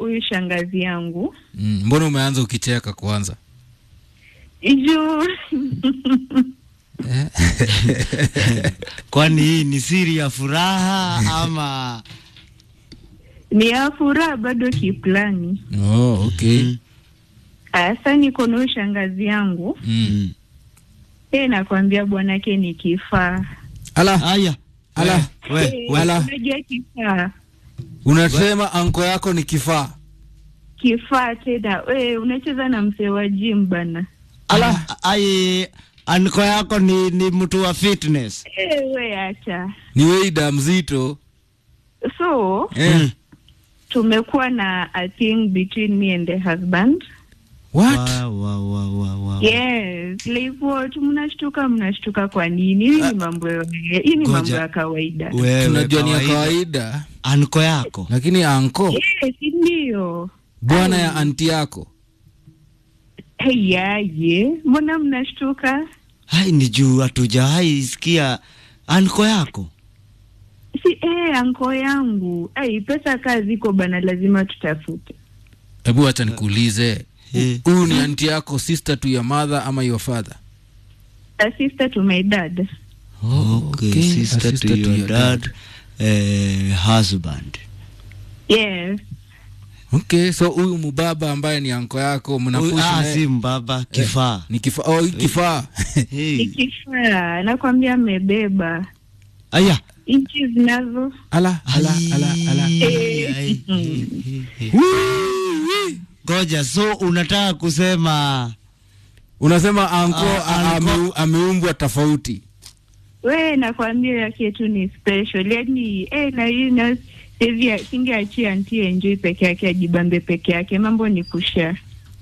huyu shangazi yangu Mm, mbona umeanza ukicheka kwanza? juu Kwani hii ni siri ya furaha ama ni ya furaha bado kiplani. Oh, okay. Sasa niko na huyu shangazi yangu Mm. e, nakwambia bwanake ni kifaa. Ala, haya? ala, We, Eh, we, Ala. Unajua kifaa unasema anko yako ni kifaa? kifaa tena, we unacheza na msee wa gym bana. ala, ai anko yako ni, ni mtu wa fitness. E, we acha. Ni weida mzito. So Eh. tumekuwa na a thing between me and the husband. What? Wa, wa, wa, wa, wa. Yes, like what mnashtuka mnashtuka kwa nini? Hii ni mambo ya- hii ni mambo Ngoja. ya kawaida. Wewe Tunajua ni ya kawaida. kawaida, Anko yako lakini anko Yes, ndio. bwana ya anti yako Hey, yaje, mbona mnashtuka? hai ni juu hatujawahi sikia anko yako. Si eh, anko yangu. Ai, pesa kaa ziko bana, lazima tutafute. hebu acha nikuulize Eh. huyu ni anti yako sister to your mother ama your father A sister to my dad. Okay, okay. sister, A sister to, to your your dad, eh, husband. Yes. okay so huyu mubaba ambaye ni anko yako Huyu- mnapush Ah, naye- si mbaba kifaa. ni kifaa oh, hii kifaa Hey. Nikifaa, nakwambia amebeba. Aya. Inchi zinazo. ala ala ala ala Ai, ai, ai, ai. Ngoja, so unataka kusema unasema anko Ah, a- anko- ame- ameumbwa tofauti We, nakwambia yake tu ni special. Yaani, eh, na hii na hivi singeachia anti enjoy peke yake ajibambe peke yake. Mambo ni kushare.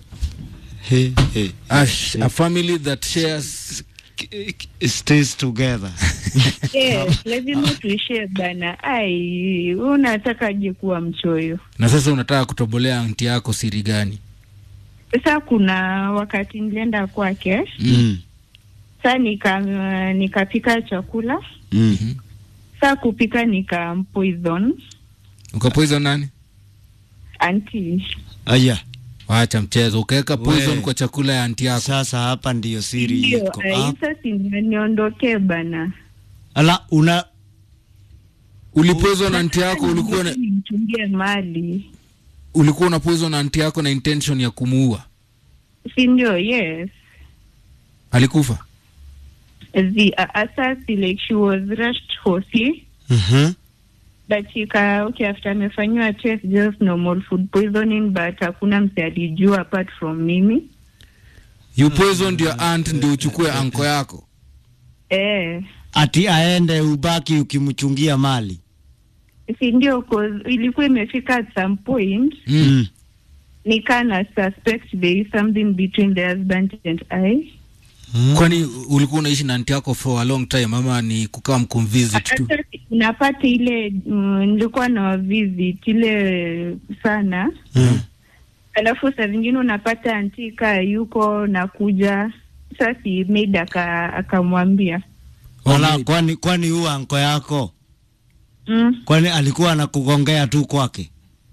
He, he. a, sh- a family that shares K- k- stays together. Yes, lazima tuishie bana. Ai, unatakaje kuwa mchoyo? na sasa unataka kutobolea anti yako siri gani Sasa kuna wakati nilienda kwake, Mm. saa nika nikapika chakula, Mm. saa kupika nikampoison ukapoison nani anti. Aya, wacha mchezo ukaweka poison We. kwa chakula ya anti yako sasa hapa ndiyo siri Ndio, iko. ai, Ah, sasa si niondokee bana. Ala, una ulipoison anti yako ulikuwa na, nimchungie mali, ulikuwa una poison anti yako na intention ya kumuua si ndio? Yes. alikufa The uh, assassin, like she was rushed hosi Mhm. but ika okay after amefanyiwa test just normal food poisoning but hakuna mse alijua apart from mimi you poisoned your aunt ndio uchukue anko yako eh ati aende ubaki ukimchungia mali. si ndio cause ilikuwa imefika at some point mm. nikaa na suspect there is something between the husband and I kwani ulikuwa unaishi na anti yako for a long time ama ni kukaa mkumvisit tu hata unapata ile mm, nilikuwa na visit ile sana Mm. alafu saa zingine unapata antika yuko nakuja sasi maid aka- akamwambia Ala, Oh, kwani kwani huyu anko yako mm, kwani alikuwa anakugongea tu kwake?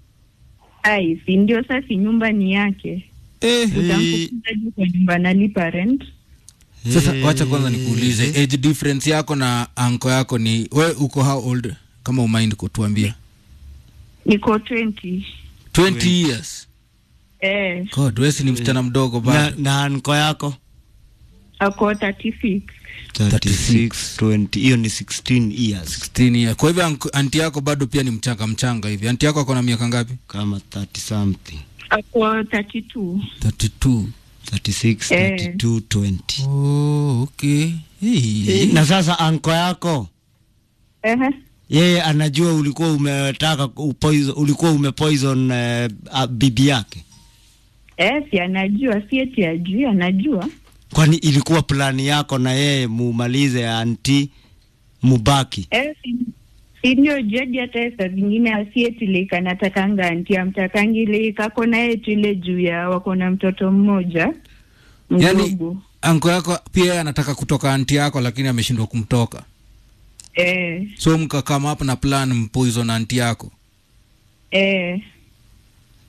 ai si ndio sasi nyumba ni yake Eh, utamfukuzaji kwa nyumba nalipa rent sasa wacha kwanza nikuulize age difference yako na anko yako ni we uko how old kama umind kutuambia niko 20 20 years eh, god wesi ni msichana mdogo na, bado na anko yako ako 36 36, 20, hiyo ni 16 years 16 years kwa hivyo anko- anti yako bado pia ni mchanga mchanga hivi anti yako ako na miaka ngapi kama 30 something ako 32 32 36, Eh. 32, 20. oh okay hey. Na sasa anko yako Ehe. yeye anajua ulikuwa umetaka upoison, ulikuwa umepoison uh, uh, bibi yake, Eh, si anajua si eti ajui anajua kwani ilikuwa plani yako na yeye mumalize anti mubaki? eh, si, si ndio jadi hata saa zingine asieti like anatakanga anti amtakangi like ako na yetu ile juu ya wako na mtoto mmoja yani mdogo anko yako pia yeye anataka kutoka anti yako lakini ameshindwa kumtoka eh, so mkakama hapa na plan mpoison anti yako eh,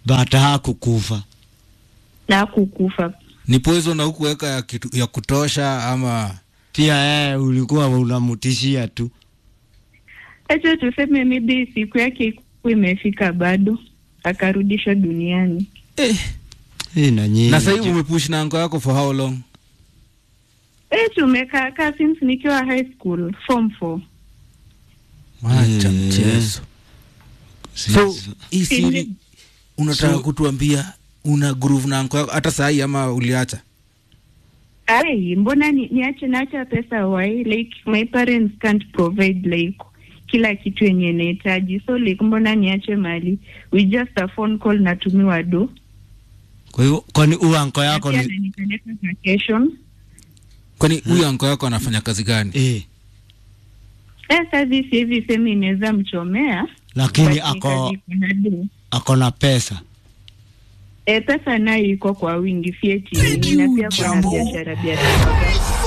but hakukufa. na kukufa. ni poison na hukuweka ya, kitu- ya kutosha ama Pia yeye ulikuwa unamtishia tu. Acha tuseme maybe siku yake ikuwa imefika bado akarudishwa duniani. Hii na nyinyi. na sahivi umepush na anko yako for how long Eh, tumekaa kaa since nikiwa high school form 4. wacha Mm. mchezo so hii siri unataka So- kutuambia una groove na anko yako hata sahii ama uliacha Ai, mbona ni, niache naacha pesa why like my parents can't provide like kila kitu yenye nahitaji so like mbona niache mali we just a phone call natumiwa do Kwa hivyo kwani huyu anko Na yako pia ni ananipeleka vacation kwani huyu anko yako anafanya kazi gani eh, eh sasa hivi semi inaweza mchomea lakini but ni ako kazi iko na do. ako na pesa. E, pesa nayo iko kwa wingi fieti na pia kuna biashara biashara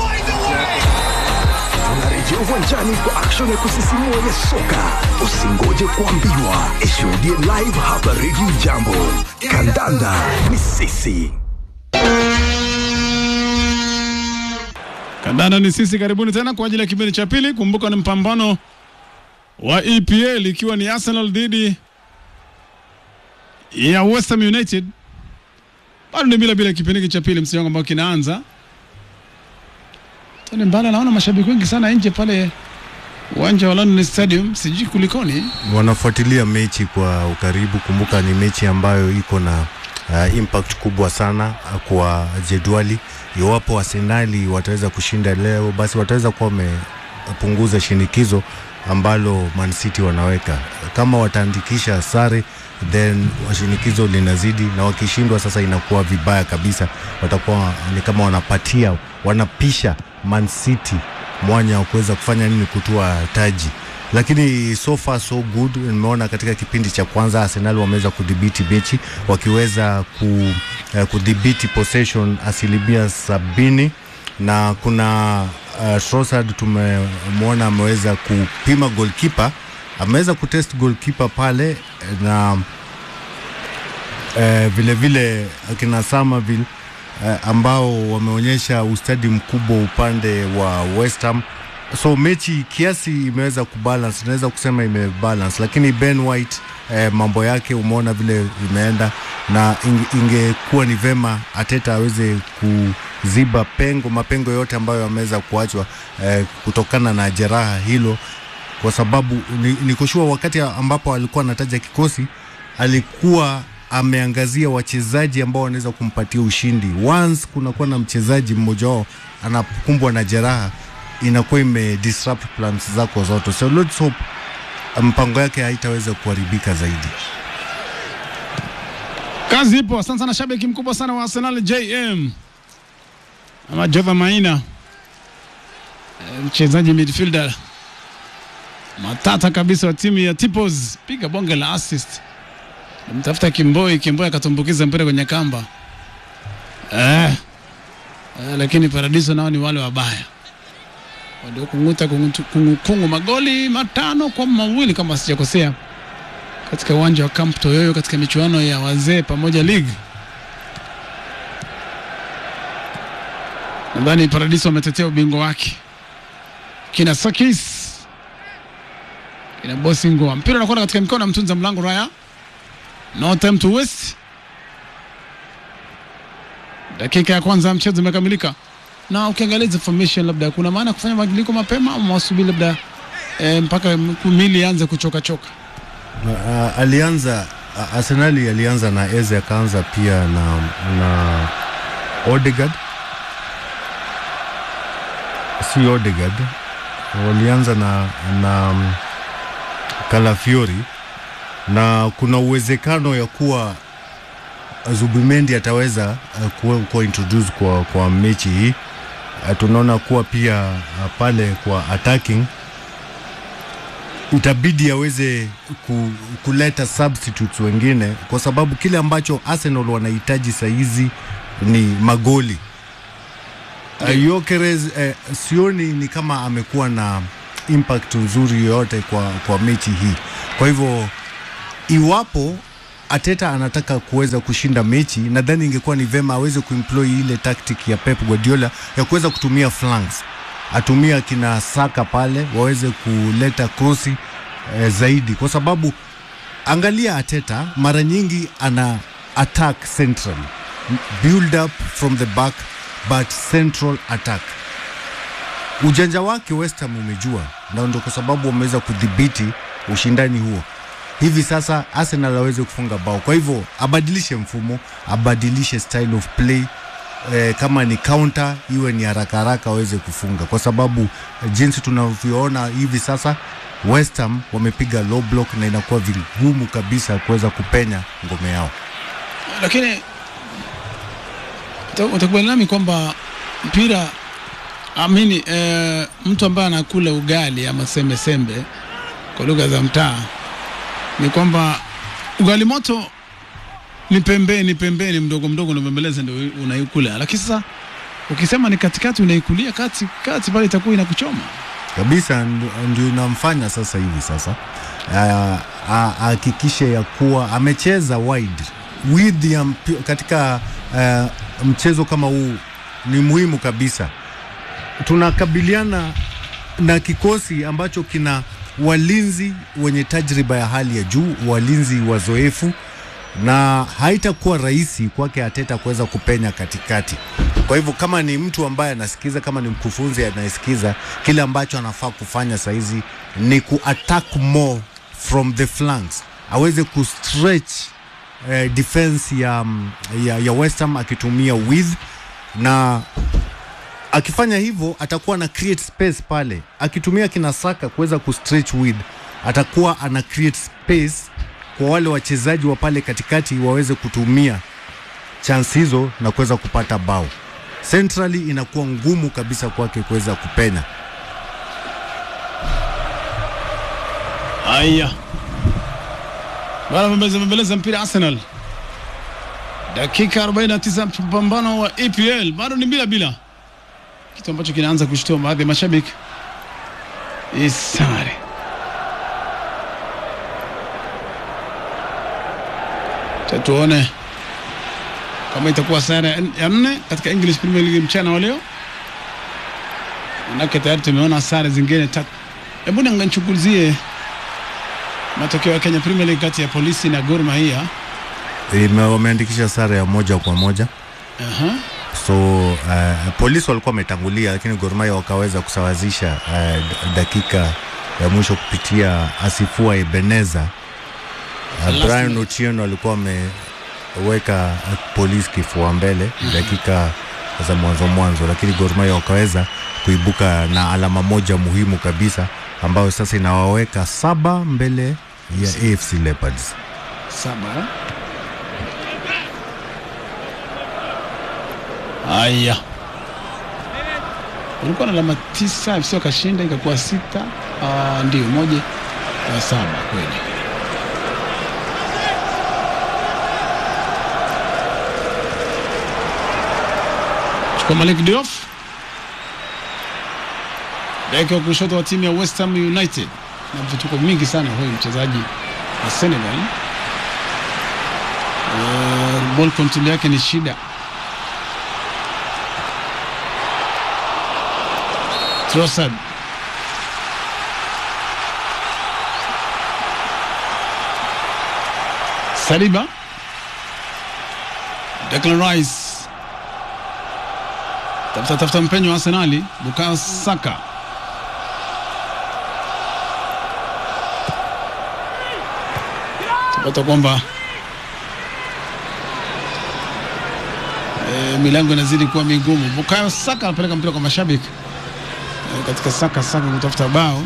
Tunarejea uwanjani kwa action ya kusisimua ya soka. Usingoje kuambiwa, ishuhudie live hapa Radio Jambo. Kandanda ni sisi. Kandanda ni sisi, karibuni tena kwa ajili ya kipindi cha pili. Kumbuka ni mpambano wa EPL ikiwa ni Arsenal dhidi ya West Ham United. Bado ni bila bila kipindi hiki cha pili, msimu ambao kinaanza. Tony Mbala, naona mashabiki wengi sana nje pale uwanja wa London Stadium, sijui kulikoni. wanafuatilia mechi kwa ukaribu. Kumbuka ni mechi ambayo iko na uh, impact kubwa sana uh, kwa jedwali. Iwapo Arsenali wataweza kushinda leo, basi wataweza kuwa wamepunguza shinikizo ambalo Man City wanaweka. Kama wataandikisha sare, then shinikizo linazidi, na wakishindwa sasa inakuwa vibaya kabisa. Watakuwa ni kama wanapatia wanapisha Man City mwanya wa kuweza kufanya nini, kutua taji lakini so far so good. Nimeona katika kipindi cha kwanza Arsenal wameweza kudhibiti mechi wakiweza ku, uh, kudhibiti possession asilimia sabini na kuna uh, Trossard tumemwona ameweza kupima goalkeeper, ameweza kutest goalkeeper pale na eh, vile vile akina Somerville eh, ambao wameonyesha ustadi mkubwa upande wa West Ham. So mechi kiasi imeweza kubalance, naweza kusema imebalance, lakini Ben White eh, mambo yake umeona vile imeenda, na inge- ingekuwa ni vema Ateta aweze kuziba pengo mapengo yote ambayo yameweza kuachwa eh, kutokana na jeraha hilo kwa sababu ni- nikoshua wakati ambapo alikuwa anataja kikosi alikuwa ameangazia wachezaji ambao wanaweza kumpatia ushindi. Once kunakuwa na mchezaji mmoja wao anakumbwa na jeraha, inakuwa ime disrupt plans zako zote, so let's hope mpango yake haitaweza kuharibika zaidi. Kazi ipo. Asante sana shabiki mkubwa sana wa Arsenal JM ama Jova Maina, Eh, mchezaji midfielder matata kabisa wa timu ya Tipos, piga bonge la assist. Mtafuta Kimboi, Kimboi akatumbukiza mpira kwenye kamba eh. Eh, lakini Paradiso nao ni wale wabaya walio kunguta kungutu- kungu, kungu magoli matano kwa mawili kama sijakosea katika uwanja wa Camp Toyoyo katika michuano ya wazee pamoja league. Nadhani Paradiso wametetea ubingwa wake. Kina Sakis, kina Bosingo, mpira unakwenda katika mikono ya mtunza mlango Raya. No time to waste. Dakika ya kwanza ya mchezo imekamilika, na ukiangalia hizo formation, labda kuna maana ya kufanya mabadiliko mapema ama wasubiri labda eh, mpaka mili ianze kuchoka choka. Uh, alianza uh, Arsenali alianza na Eze akaanza pia na, na Odegaard, si Odegaard, walianza na, na um, Kalafiori na kuna uwezekano ya kuwa Zubimendi ataweza uh, kuwa, kuwa introduce kwa, kwa mechi hii. Uh, tunaona kuwa pia uh, pale kwa attacking itabidi aweze ku, kuleta substitutes wengine kwa sababu kile ambacho Arsenal wanahitaji sahizi ni magoli. Uh, Gyökeres uh, sioni ni kama amekuwa na impact nzuri yoyote kwa, kwa mechi hii. Kwa hivyo iwapo Ateta anataka kuweza kushinda mechi, nadhani ingekuwa ni vema aweze kuemploy ile tactic ya Pep Guardiola ya kuweza kutumia flanks, atumia kina Saka pale waweze kuleta krosi eh, zaidi, kwa sababu angalia Ateta mara nyingi ana attack central build up from the back but central attack ujanja wake West Ham umejua, na ndio kwa sababu wameweza kudhibiti ushindani huo. Hivi sasa Arsenal aweze kufunga bao, kwa hivyo abadilishe mfumo, abadilishe style of play eh, kama ni counter iwe ni haraka haraka aweze kufunga, kwa sababu eh, jinsi tunavyoona hivi sasa West Ham wamepiga low block na inakuwa vigumu kabisa kuweza kupenya ngome yao. lakini uta- utakubali nami kwamba mpira amini eh, mtu ambaye anakula ugali ama sembe sembe kwa lugha za mtaa ni kwamba ugali moto ni pembeni pembeni mdogo mdogo unabembeleza ndio unaikula, lakini sasa ukisema ni katikati unaikulia kati kati pale itakuwa inakuchoma. kabisa ndio- ndio inamfanya sasa hivi sasa Ah, ah, ahakikishe ya kuwa amecheza wide width ya mpi- katika ah, mchezo kama huu ni muhimu kabisa. Tunakabiliana na kikosi ambacho kina walinzi wenye tajriba ya hali ya juu, walinzi wazoefu na haitakuwa rahisi kwake Ateta kuweza kupenya katikati. Kwa hivyo kama ni mtu ambaye anasikiza, kama ni mkufunzi anayesikiza, kile ambacho anafaa kufanya sahizi ni kuattack more from the flanks, aweze kustretch eh, defense ya, mm, ya, ya West Ham akitumia width na akifanya hivyo atakuwa ana create space pale, akitumia kina Saka kuweza kustretch width, atakuwa ana create space kwa wale wachezaji wa pale katikati waweze kutumia chance hizo na kuweza kupata bao. Centrally inakuwa ngumu kabisa kwake kuweza kupenya. Haya, bana mbembeleza mbembeleza mpira Arsenal, dakika 49 mpambano wa EPL bado ni bila bila, kitu ambacho kinaanza kushtua baadhi ya mashabiki. Isare Cha tuone kama itakuwa sare ya- ya nne katika English Premier League mchana wa leo, manake tayari tumeona sare zingine tatu. Hebu nichunguzie matokeo ya Kenya Premier League kati ya polisi na Gor Mahia. Ime- Wameandikisha sare ya moja kwa moja Aha. so uh, polisi walikuwa wametangulia, lakini Gor Mahia wakaweza kusawazisha uh, d- dakika ya mwisho kupitia Asifua Ebeneza. Uh, Last Brian minute. Ochieng alikuwa ameweka uh, polisi kifua mbele dakika za mwanzo mwanzo, lakini Gor Mahia wakaweza kuibuka na alama moja muhimu kabisa ambayo sasa inawaweka saba mbele ya AFC Leopards. Saba. Haya, ulikuwa na alama tisa, FC wakashinda ikakuwa sita. Uh, ndio moja ya saba kweli. Chukua Malik Diouf beki wa kushoto wa timu ya West Ham United na vituko mingi sana huyu mchezaji wa Senegal. Uh, ball control yake ni shida. Trossard Saliba Declan Rice tafuta tafuta mpenyo wa Arsenali Bukayo Saka tupata kwamba e, milango inazidi kuwa migumu. Bukayo Saka anapeleka mpira kwa mashabiki e, katika Saka Saka kutafuta bao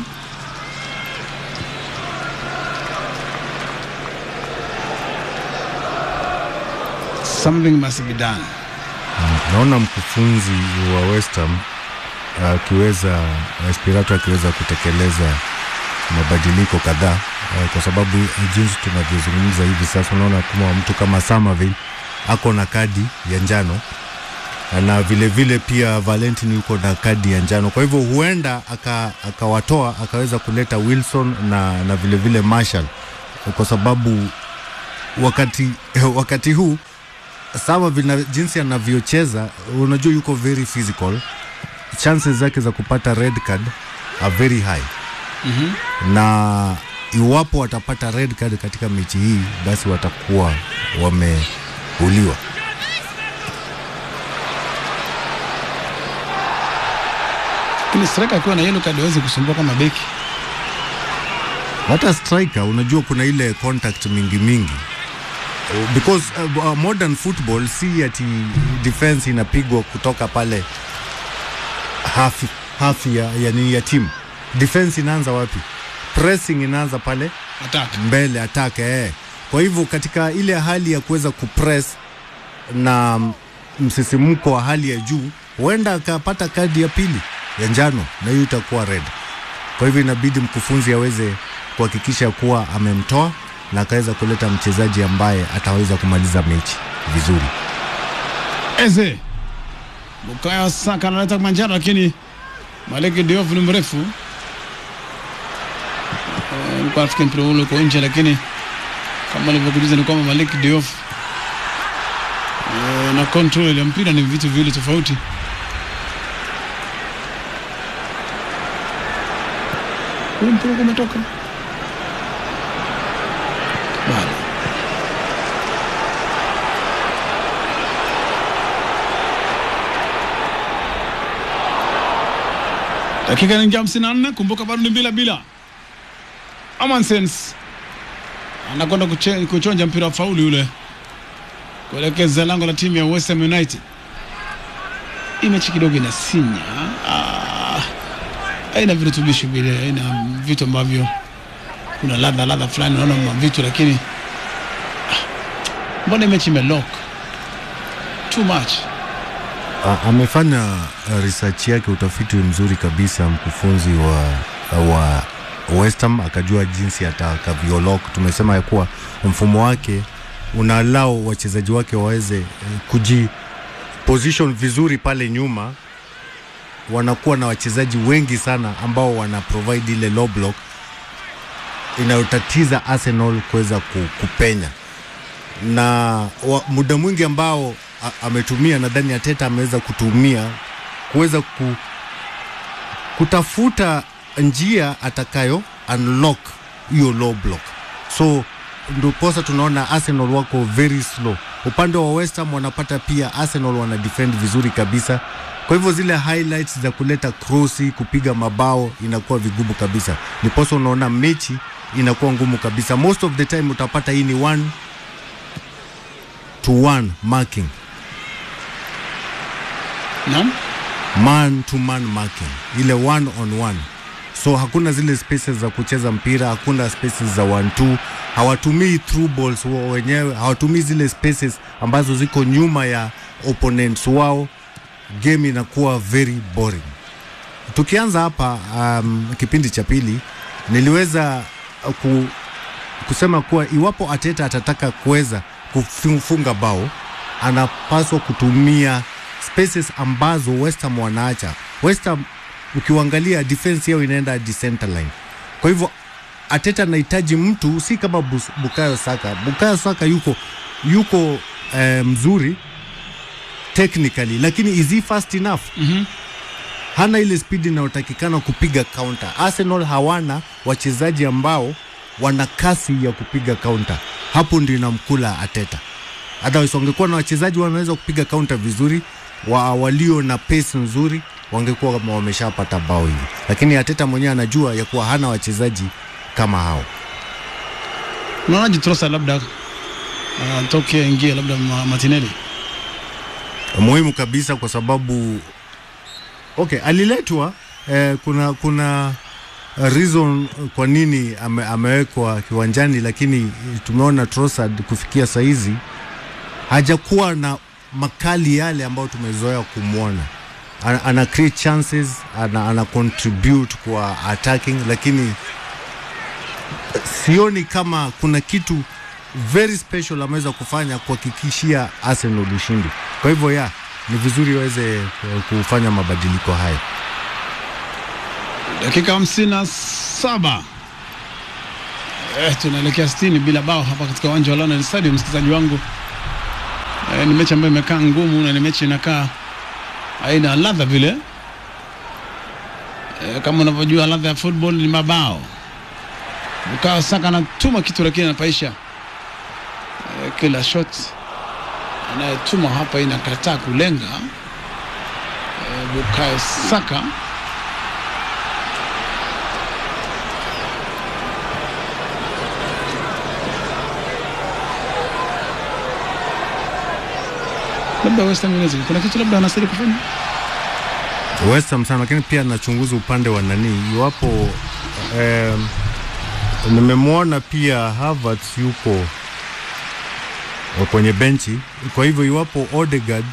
something must be done. Naona mkufunzi wa West Ham akiweza Espirato akiweza kutekeleza mabadiliko kadhaa eh, kwa sababu jinsi tunavyozungumza hivi sasa, unaona kama mtu kama Samavel ako na kadi ya njano na vile vile pia Valentin yuko na kadi ya njano, kwa hivyo huenda aka- akawatoa akaweza kuleta Wilson na, na vile vile Marshall kwa sababu wakati wakati huu sawa vina jinsi anavyocheza unajua yuko very physical chances zake za kupata red card are very high mm-hmm. na iwapo watapata red card katika mechi hii basi watakuwa wameuliwa lakini striker akiwa na yellow card hawezi kusumbua kama beki hata striker unajua kuna ile contact mingi mingi because uh, uh, modern football si ati defense inapigwa kutoka pale half, half ya, ya, nini ya timu defense inaanza wapi pressing inaanza pale attack mbele attack eh. Kwa hivyo katika ile hali ya kuweza kupress na msisimko wa hali ya juu, huenda akapata kadi ya pili ya njano na hiyo itakuwa red. Kwa hivyo inabidi mkufunzi aweze kuhakikisha kuwa amemtoa na akaweza kuleta mchezaji ambaye ataweza kumaliza mechi vizuri. Eze Bukayo Saka analeta manjano, lakini Maleki Diouf ni mrefu Eh, alikuwa nafikiri mpira ule uko nje, lakini kama alivyokujuza ni kwamba Maleki Diouf eh, na control ya mpira ni vitu viwili tofauti. Huu mpira uko umetoka bado dakika inaingia hamsini na nne kumbuka bado ni bila bila Amansens anakwenda kuche- kuchonja mpira wa fauli ule kuelekeza lango la timu ya West Ham United. Hii mechi kidogo inasinya, Ah, haina virutubisho vile, haina vitu ambavyo kuna ladha ladha fulani, naona ma vitu lakini ah, mbona hii mechi imelock too much. A- amefanya uh, research yake utafiti mzuri kabisa mkufunzi wa, wa West Ham akajua jinsi atakavyolock. Tumesema ya kuwa mfumo wake unalao wachezaji wake waweze eh, kuji position vizuri pale nyuma, wanakuwa na wachezaji wengi sana ambao wana provide ile low block inayotatiza Arsenal kuweza ku- kupenya na wa, muda mwingi ambao a, ametumia nadhani Ateta ameweza kutumia kuweza ku, kutafuta njia atakayo unlock hiyo low block, so ndiposa tunaona Arsenal wako very slow. Upande wa West Ham wanapata pia Arsenal wana defend vizuri kabisa, kwa hivyo zile highlights za kuleta krosi, kupiga mabao inakuwa vigumu kabisa, ndiposa unaona mechi inakuwa ngumu kabisa. Most of the time utapata hii ni one to one marking Naam, man to man marking ile one on one so hakuna zile spaces za kucheza mpira hakuna spaces za one two hawatumii through balls wao wenyewe hawatumii zile spaces ambazo ziko nyuma ya opponents wao game inakuwa very boring tukianza hapa um, kipindi cha pili niliweza ku, kusema kuwa iwapo Ateta atataka kuweza kufunga bao anapaswa kutumia spaces ambazo West Ham wanaacha. West Ham ukiangalia defense yao inaenda hadi center line. Kwa hivyo Ateta anahitaji mtu si kama Bus- Bukayo Saka. Bukayo Saka yuko yuko eh, mzuri technically, lakini is he fast enough? hana ile spidi inayotakikana kupiga counter. Arsenal hawana wachezaji ambao wana kasi ya kupiga counter, hapo ndio inamkula Ateta. Otherwise wangekuwa na wachezaji wanaweza kupiga counter vizuri, wa, walio na pace nzuri wangekuwa kama wameshapata bao hivi, lakini Ateta mwenyewe anajua ya kuwa hana wachezaji kama hao. unaonaje Trossard labda atoke ingie labda Ma- Martinelli muhimu kabisa kwa sababu okay, aliletwa eh, kuna kuna reason kwa nini ame, amewekwa kiwanjani, lakini tumeona Trossard kufikia saizi hajakuwa na makali yale ambayo tumezoea kumwona. Ana, ana create chances, ana, ana contribute kwa attacking, lakini sioni kama kuna kitu very special ameweza kufanya kuhakikishia Arsenal ushindi. Kwa hivyo ya ni vizuri waweze eh, kufanya mabadiliko haya. dakika hamsini na saba Eh, tunaelekea 60 bila bao hapa katika uwanja wa London Stadium, msikilizaji wangu. Eh, ni mechi ambayo imekaa ngumu na ni mechi inakaa haina ladha vile. Eh, kama unavyojua ladha ya football ni mabao. Bukayo Saka anatuma kitu lakini anapaisha. Eh, kila shot anayetuma hapa inakataa kulenga. Eh, Bukayo Saka labda West Ham United kuna kitu labda anastahili kufanya. West Ham sana, lakini pia nachunguza upande wa nani, iwapo eh, nimemwona pia Havertz yuko kwenye benchi. Kwa hivyo iwapo Odegaard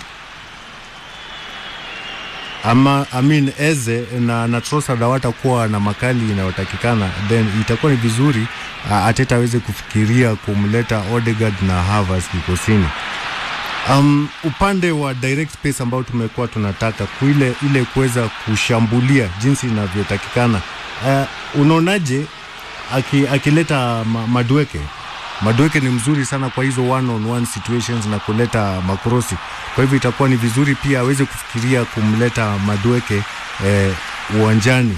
ama I mean Eze na, na Trossard hawatakuwa na makali inayotakikana, then itakuwa ni vizuri uh, Ateta aweze kufikiria kumleta Odegaard na Havertz kikosini. Um, upande wa direct space ambao tumekuwa tunataka kuile ile kuweza kushambulia jinsi inavyotakikana, uh, unaonaje aki, akileta ma, Madueke Madueke ni mzuri sana kwa hizo one on one situations na kuleta makrosi. Kwa hivyo itakuwa ni vizuri pia aweze kufikiria kumleta Madueke eh, uwanjani.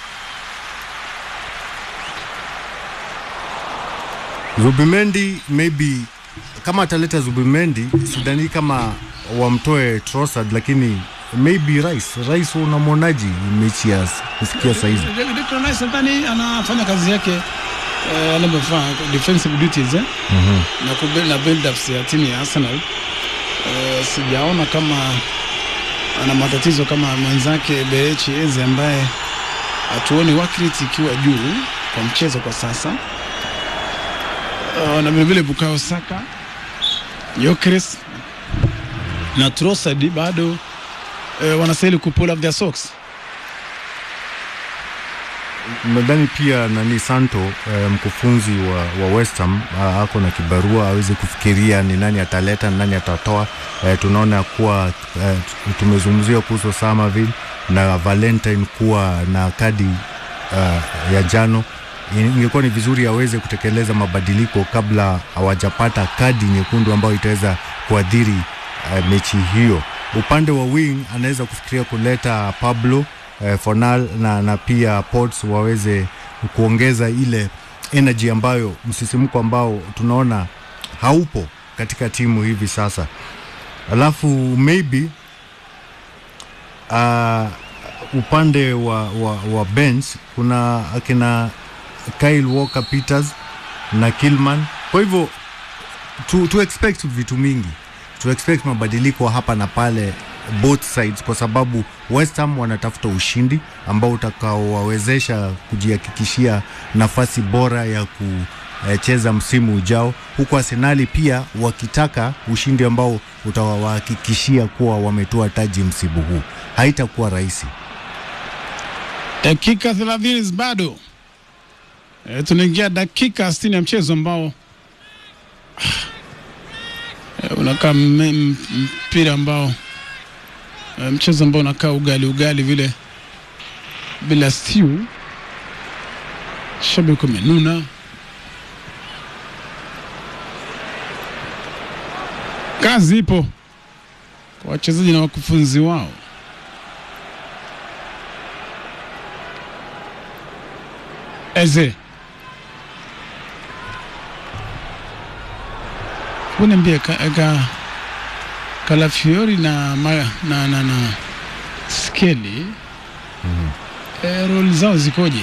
Zubimendi maybe kama ataleta Zubimendi sidhani kama wamtoe Trossard, lakini maybe Rice. Rice unamwonaji mechi ya kufikia saizi? Declan Rice nadhani anafanya kazi yake eh, anavyofanya defensive duties eh? na kubuild na build ups ya timu ya Arsenal. Eh, sijaona kama ana matatizo kama mwenzake Berechi Eze ambaye hatuoni work rate ikiwa juu kwa mchezo kwa sasa. Uh, na vilevile Bukayo Saka, Gyökeres na Trossard bado eh, wanastahili ku pull up their socks. Nadhani pia nani Santo eh, mkufunzi wa, wa West Ham ah, ako na kibarua aweze kufikiria ni nani ataleta ni nani atatoa. Eh, tunaona kuwa eh, tumezungumzia kuhusu Samavel na Valentine kuwa na kadi uh, ya jano. Ingekuwa ni vizuri aweze kutekeleza mabadiliko kabla hawajapata kadi nyekundu ambayo itaweza kuadhiri uh, mechi hiyo. Upande wa wing anaweza kufikiria kuleta Pablo eh, Fornal na, na pia Potts waweze kuongeza ile energy ambayo msisimko ambao tunaona haupo katika timu hivi sasa. Alafu maybe uh, upande wa, wa, wa bench kuna akina Kyle Walker Peters na Kilman. Kwa hivyo tu, tu expect vitu mingi, tu expect mabadiliko hapa na pale both sides, kwa sababu West Ham wanatafuta ushindi ambao utakaowawezesha kujihakikishia nafasi bora ya kucheza msimu ujao, huku Arsenali pia wakitaka ushindi ambao utawahakikishia kuwa wametoa taji msimu huu. Haitakuwa rahisi. Dakika 30 bado e, tunaingia dakika 60 ya mchezo ambao e, unakaa mme- m- mpira ambao e, mchezo ambao unakaa ugali ugali vile bila stew. Shabiki umenuna, kazi ipo kwa wachezaji na wakufunzi wao. Eze. Hebu niambie ka, ka, Kalafiori na, ma, na, na, na Skeli mm e, roli zao zikoje?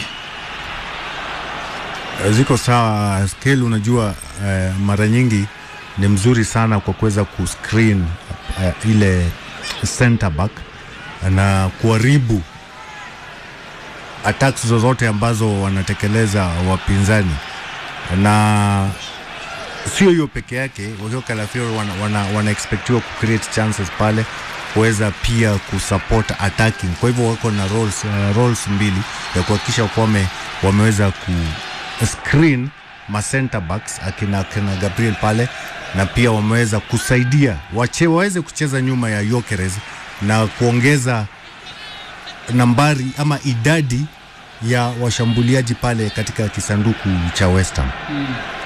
ziko sawa scale unajua eh, mara nyingi ni mzuri sana kwa kuweza kuscreen eh, ile center back na kuharibu attacks zozote ambazo wanatekeleza wapinzani na sio hiyo peke yake wakiwa Calafiori wana, wana, wana expectiwa ku create chances pale kuweza pia kusupport attacking. Kwa hivyo wako na roles, uh, roles mbili ya kuhakikisha kuwa wame, wameweza ku screen ma center backs akina, akina Gabriel pale na pia wameweza kusaidia wache, waweze kucheza nyuma ya Gyökeres na kuongeza nambari ama idadi ya washambuliaji pale katika kisanduku cha West Ham.